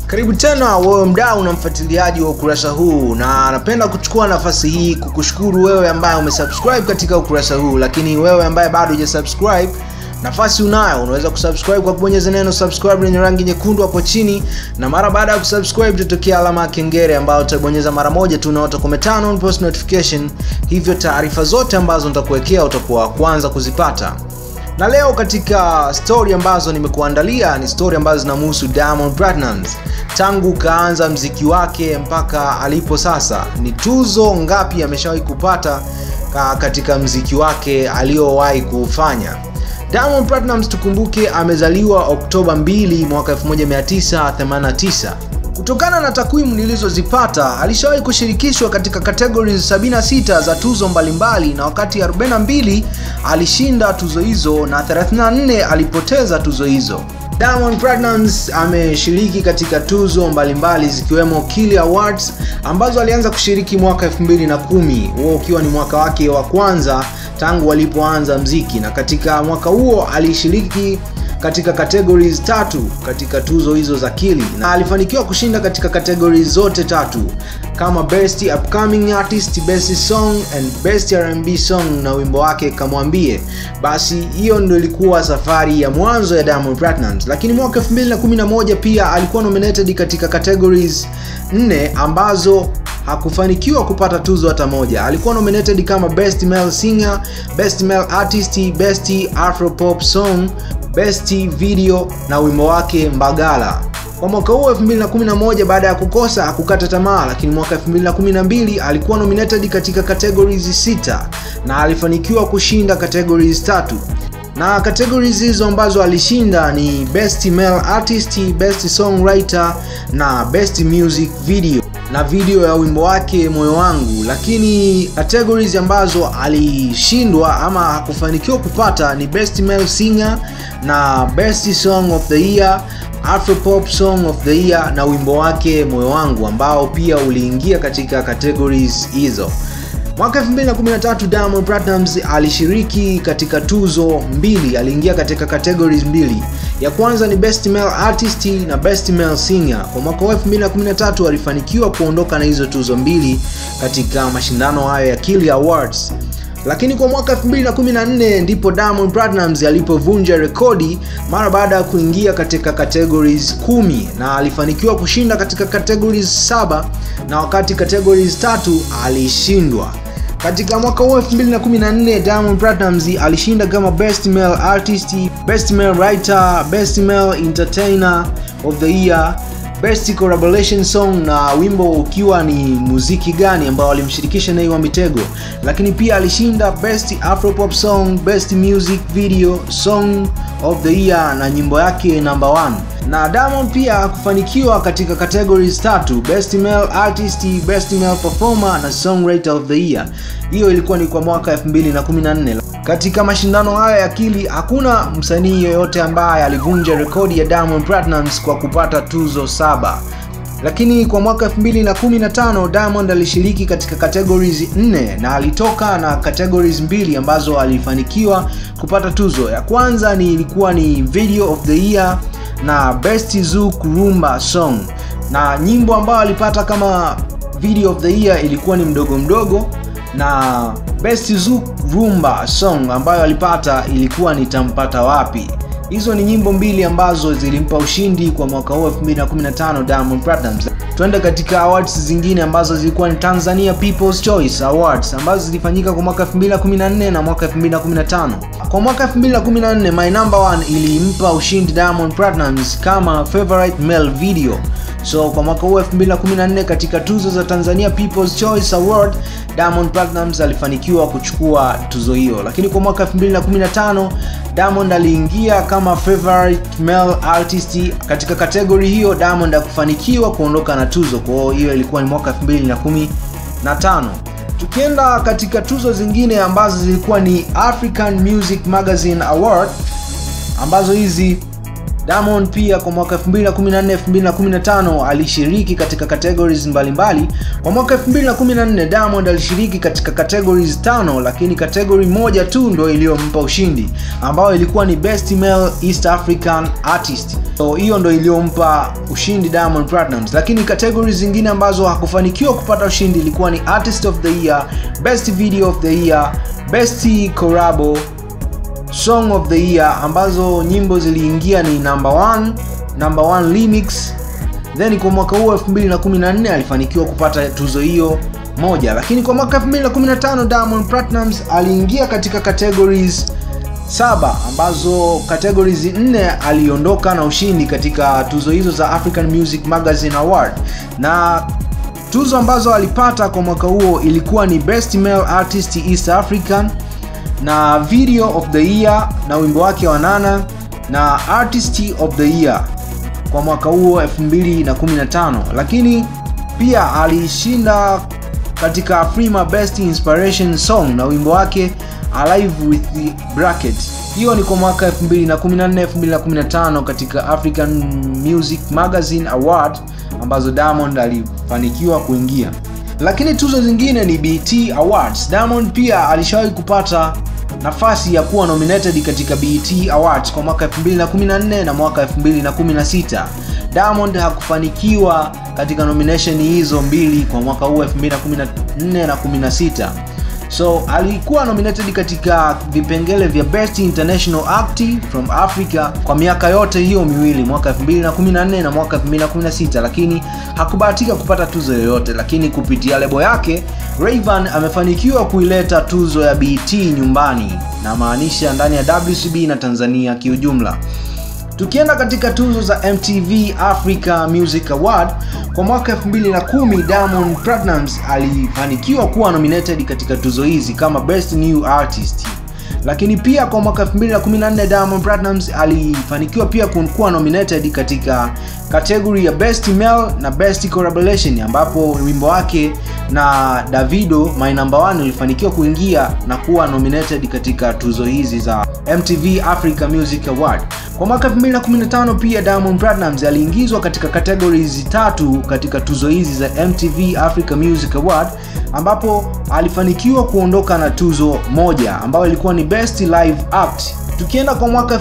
Karibu tena wewe mdau na mfuatiliaji wa ukurasa huu, na napenda kuchukua nafasi hii kukushukuru wewe ambaye umesubscribe katika ukurasa huu, lakini wewe ambaye bado hujasubscribe nafasi unayo, unaweza kusubscribe kwa kubonyeza neno subscribe lenye rangi nyekundu hapo chini, na mara baada ya kusubscribe tutokea alama ya kengele ambayo utabonyeza mara moja tu, na utakuwa turn on post notification, hivyo taarifa zote ambazo nitakuwekea utakuwa wa kwanza kuzipata na leo katika story ambazo nimekuandalia ni story ambazo zinamhusu Diamond Platnumz tangu kaanza mziki wake mpaka alipo sasa. Ni tuzo ngapi ameshawahi kupata ka katika mziki wake aliyowahi kufanya. Diamond Platnumz tukumbuke, amezaliwa Oktoba 2 mwaka 1989. Kutokana na takwimu nilizozipata alishawahi kushirikishwa katika categories 76 za tuzo mbalimbali, na wakati 42 alishinda tuzo hizo na 34 alipoteza tuzo hizo. Diamond Platnumz ameshiriki katika tuzo mbalimbali zikiwemo Kili Awards ambazo alianza kushiriki mwaka 2010, huo ukiwa ni mwaka wake wa kwanza tangu walipoanza mziki, na katika mwaka huo alishiriki katika categories tatu katika tuzo hizo za Kili na alifanikiwa kushinda katika categories zote tatu kama best upcoming artist, best song and best R&B song na wimbo wake Kamwambie. Basi hiyo ndio ilikuwa safari ya mwanzo ya Diamond Platnumz, lakini mwaka 2011 pia alikuwa nominated katika categories nne ambazo hakufanikiwa kupata tuzo hata moja. Alikuwa nominated kama best male singer, best male artist, best afro pop song, best video na wimbo wake Mbagala. Kwa mwaka huo 2011, baada ya kukosa hakukata tamaa, lakini mwaka 2012 alikuwa nominated katika categories sita na alifanikiwa kushinda categories tatu na categories hizo ambazo alishinda ni best male artist, best songwriter na best music video na video ya wimbo wake moyo wangu. Lakini categories ambazo alishindwa ama hakufanikiwa kupata ni best male singer na best song of the year, afropop song of the year na wimbo wake moyo wangu ambao pia uliingia katika categories hizo. Mwaka 2013 Diamond Platnumz alishiriki katika tuzo mbili, aliingia katika categories mbili. Ya kwanza ni Best Male Artist na Best Male Singer. Kwa mwaka wa 2013 alifanikiwa kuondoka na hizo tuzo mbili katika mashindano hayo ya Kili Awards. Lakini kwa mwaka 2014 ndipo Diamond Platnumz alipovunja rekodi mara baada ya kuingia katika categories kumi na alifanikiwa kushinda katika categories saba na wakati categories tatu alishindwa. Katika mwaka huo 2014 Diamond Platnumz alishinda kama Best Male Artist, Best Male Writer, Best Male Entertainer of the Year, Best Collaboration Song na wimbo ukiwa ni muziki gani ambao alimshirikisha Nay wa Mitego, lakini pia alishinda Best Afropop Song, Best Music Video Song of the Year na nyimbo yake number 1 na Diamond pia kufanikiwa katika categories tatu Best Male Artist, Best Male Performer na Songwriter of the Year. Hiyo ilikuwa ni kwa mwaka 2014. Katika mashindano haya ya Kili hakuna msanii yoyote ambaye alivunja rekodi ya Diamond Platnumz kwa kupata tuzo saba. Lakini kwa mwaka 2015 Diamond alishiriki katika categories 4 na alitoka na categories mbili ambazo alifanikiwa kupata tuzo. Ya kwanza ni ilikuwa ni Video of the Year na Best Zouk Rumba Song, na nyimbo ambayo alipata kama Video of the Year ilikuwa ni mdogo mdogo, na Best Zouk Rumba Song ambayo alipata ilikuwa ni Tampata Wapi. Hizo ni nyimbo mbili ambazo zilimpa ushindi kwa mwaka huu 2015 Diamond Platnumz. Twende katika awards zingine ambazo zilikuwa ni Tanzania People's Choice Awards ambazo zilifanyika kwa mwaka 2014 na mwaka 2015. Kwa mwaka 2014 My Number One ilimpa ushindi Diamond Platnumz kama favorite male video. So kwa mwaka huu 2014 katika tuzo za Tanzania People's Choice Award Diamond Platnumz alifanikiwa kuchukua tuzo hiyo, lakini kwa mwaka 2015 Diamond aliingia kama favorite male artist katika kategori hiyo. Diamond hakufanikiwa kuondoka na tuzo, kwa hiyo ilikuwa ni mwaka 2015. Tukienda katika tuzo zingine ambazo zilikuwa ni African Music Magazine Award ambazo hizi Diamond pia kwa mwaka 2014 2015 alishiriki katika categories mbalimbali. Kwa mwaka 2014 Diamond alishiriki katika categories tano, lakini category moja tu ndio iliyompa ushindi ambayo ilikuwa ni Best Male East African Artist. So hiyo ndio iliyompa ushindi Diamond Platnumz, lakini categories zingine ambazo hakufanikiwa kupata ushindi ilikuwa ni Artist of the Year, Best Video of the Year, Best Collabo Song of the Year ambazo nyimbo ziliingia ni number 1, number 1 remix. Then kwa mwaka huo 2014 alifanikiwa kupata tuzo hiyo moja, lakini kwa mwaka 2015 Diamond Platnumz aliingia katika categories saba ambazo categories nne aliondoka na ushindi katika tuzo hizo za African Music Magazine Award na tuzo ambazo alipata kwa mwaka huo ilikuwa ni Best Male Artist East African na Video of the Year na wimbo wake wa Nana na Artist of the Year kwa mwaka huo 2015, lakini pia alishinda katika Afrima Best Inspiration Song na wimbo wake Alive with the Bracket. Hiyo ni kwa mwaka 2014 2015 katika African Music Magazine Award ambazo Diamond alifanikiwa kuingia. Lakini tuzo zingine ni BET Awards. Diamond pia alishawahi kupata nafasi ya kuwa nominated katika BET Awards kwa mwaka 2014 na mwaka 2016. Diamond hakufanikiwa katika nomination hizo mbili kwa mwaka huu 2014 na 16. So alikuwa nominated katika vipengele vya Best International Act from Africa kwa miaka yote hiyo miwili, mwaka 2014 na mwaka 2016, lakini hakubahatika kupata tuzo yoyote. Lakini kupitia lebo yake Rayvanny amefanikiwa kuileta tuzo ya BET nyumbani, na maanisha ndani ya WCB na Tanzania kiujumla. Tukienda katika tuzo za MTV Africa Music Award kwa mwaka 2010, Diamond Platnumz alifanikiwa kuwa nominated katika tuzo hizi kama Best New Artist. Lakini pia kwa mwaka 2014 Diamond Platnumz alifanikiwa pia kuwa nominated katika category ya Best Male na Best Collaboration ambapo wimbo wake na Davido My Number One ulifanikiwa kuingia na kuwa nominated katika tuzo hizi za MTV Africa Music Award. Kwa mwaka 2015 pia Diamond Platnumz aliingizwa katika categories tatu katika tuzo hizi za MTV Africa Music Award ambapo alifanikiwa kuondoka na tuzo moja ambayo ilikuwa ni Best Live Act. Tukienda kwa mwaka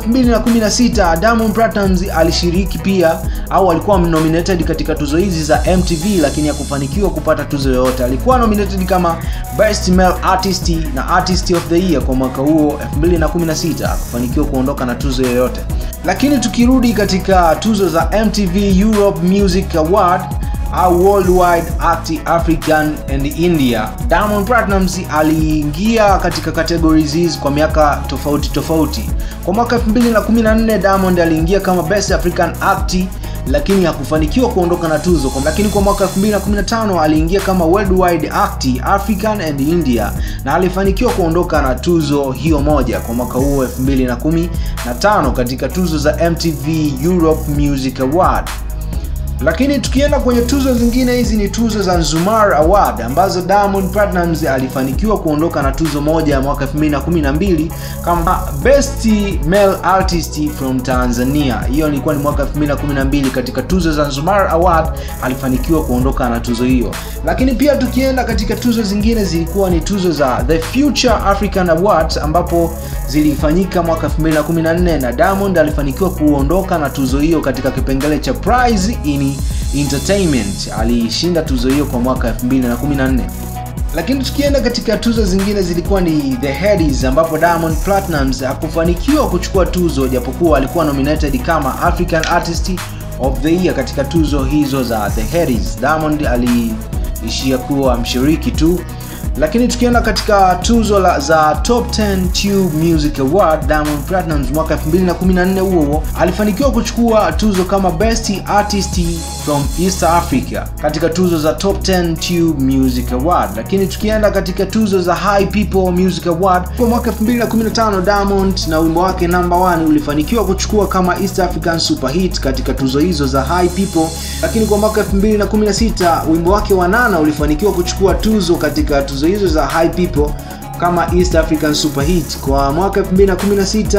2016 Diamond Platnumz alishiriki pia au alikuwa nominated katika tuzo hizi za MTV, lakini hakufanikiwa kupata tuzo yoyote. Alikuwa nominated kama Best Male Artist na Artist of the Year kwa mwaka huo 2016, hakufanikiwa kuondoka na tuzo yoyote. Lakini tukirudi katika tuzo za MTV Europe Music Award au Worldwide Act African and India, Diamond Platnumz aliingia katika categories hizi kwa miaka tofauti tofauti. Kwa mwaka 2014 Diamond aliingia kama Best African Act lakini hakufanikiwa kuondoka na tuzo. Lakini kwa mwaka 2015 aliingia kama Worldwide Act African and India na alifanikiwa kuondoka na tuzo hiyo moja kwa mwaka huo 2015 katika tuzo za MTV Europe Music Award. Lakini tukienda kwenye tuzo zingine, hizi ni tuzo za Nzumar Award ambazo Diamond Platnumz alifanikiwa kuondoka na tuzo moja ya mwaka 2012 kama Best Male Artist from Tanzania. Hiyo ilikuwa ni mwaka 2012 katika tuzo za Nzumar Award alifanikiwa kuondoka na tuzo hiyo. Lakini pia tukienda katika tuzo zingine zilikuwa ni tuzo za The Future African Awards ambapo zilifanyika mwaka 2014 na Diamond alifanikiwa kuondoka na tuzo hiyo katika kipengele cha Prize in Entertainment. Alishinda tuzo hiyo kwa mwaka 2014. Lakini tukienda katika tuzo zingine zilikuwa ni The Headies ambapo Diamond Platnumz hakufanikiwa kuchukua tuzo japokuwa alikuwa nominated kama African Artist of the Year katika tuzo hizo za The Headies. Diamond aliishia kuwa mshiriki tu. Lakini tukienda katika tuzo la, za Top 10 Tube Music Award, Diamond Platnumz mwaka 2014 huo huo alifanikiwa kuchukua tuzo kama Best Artist from East Africa katika tuzo za Top 10 Tube Music Award. Lakini tukienda katika tuzo za High People Music Award kwa mwaka 2015, Diamond na wimbo wake number 1 ulifanikiwa kuchukua kama East African Super Hit katika tuzo hizo za High People. Lakini kwa mwaka 2016 wimbo wake wa Nana ulifanikiwa kuchukua tuzo katika tuzo hizo za High People kama East African Super Hit. Kwa mwaka 2016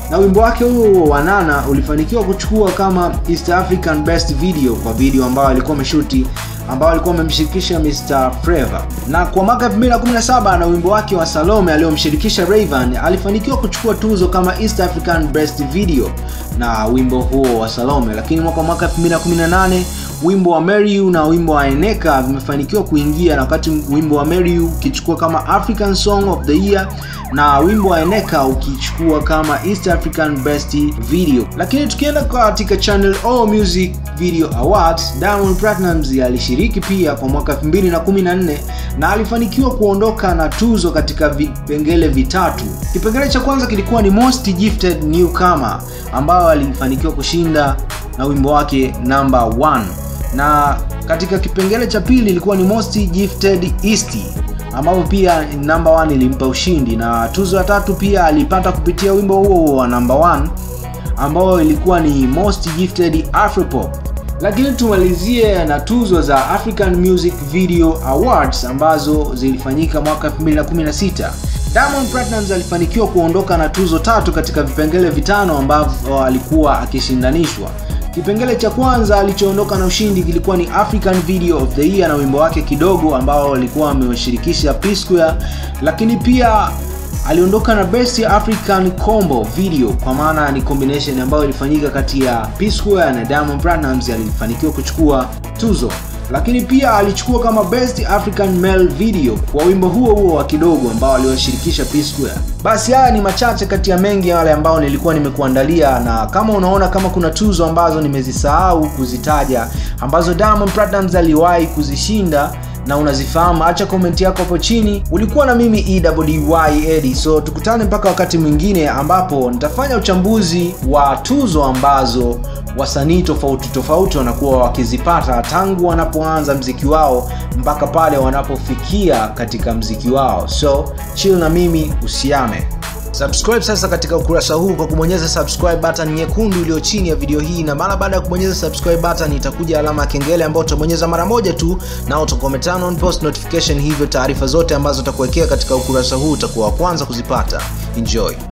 na wimbo wake huo wa Nana ulifanikiwa kuchukua kama East African Best Video kwa video ambayo alikuwa ameshuti ambao alikuwa amemshirikisha Mr Flavour. Na kwa mwaka 2017 na wimbo wake wa Salome aliyomshirikisha Rayvanny alifanikiwa kuchukua tuzo kama East African Best Video na wimbo huo wa Salome, lakini mwaka mwaka 2018 wimbo wa Marry You na wimbo wa Eneka vimefanikiwa kuingia, na wakati wimbo wa Marry You ukichukua kama African Song of the Year na wimbo wa Eneka ukichukua kama East African Best Video. Lakini tukienda katika Channel O Music Video Awards, Diamond Platnumz alishiriki pia kwa mwaka 2014 na alifanikiwa kuondoka na tuzo katika vipengele vitatu. Kipengele cha kwanza kilikuwa ni Most Gifted Newcomer ambayo alifanikiwa kushinda na wimbo wake number 1 na katika kipengele cha pili ilikuwa ni Most Gifted East ambapo pia number 1 ilimpa ushindi, na tuzo ya tatu pia alipata kupitia wimbo huo wa number 1 ambao ilikuwa ni Most Gifted Afropop. Lakini tumalizie na tuzo za African Music Video Awards ambazo zilifanyika mwaka 2016. Diamond Platnumz alifanikiwa kuondoka na tuzo tatu katika vipengele vitano ambavyo alikuwa akishindanishwa. Kipengele cha kwanza alichoondoka na ushindi kilikuwa ni African Video of the Year na wimbo wake Kidogo ambao alikuwa amewashirikisha P Square, lakini pia aliondoka na Best African Combo Video kwa maana ni combination ambayo ilifanyika kati ya P Square na Diamond Platnumz, alifanikiwa kuchukua tuzo lakini pia alichukua kama Best African Male Video kwa wimbo huo huo wa Kidogo ambao aliwashirikisha P Square. Basi haya ni machache kati ya mengi yale ambayo nilikuwa nimekuandalia, na kama unaona kama kuna tuzo ambazo nimezisahau kuzitaja ambazo Diamond Platnumz aliwahi kuzishinda na unazifahamu, acha komenti yako hapo chini. Ulikuwa na mimi EWY Eddie, so tukutane mpaka wakati mwingine ambapo nitafanya uchambuzi wa tuzo ambazo wasanii tofauti tofauti wanakuwa wakizipata tangu wanapoanza mziki wao mpaka pale wanapofikia katika mziki wao. So chill na mimi, usiame. Subscribe sasa katika ukurasa huu kwa kubonyeza subscribe button nyekundu iliyo chini ya video hii, na mara baada ya kubonyeza subscribe button itakuja alama ya kengele ambayo utabonyeza mara moja tu, na utakuwa turn on post notification, hivyo taarifa zote ambazo utakuwekea katika ukurasa huu utakuwa wa kwanza kuzipata. Enjoy.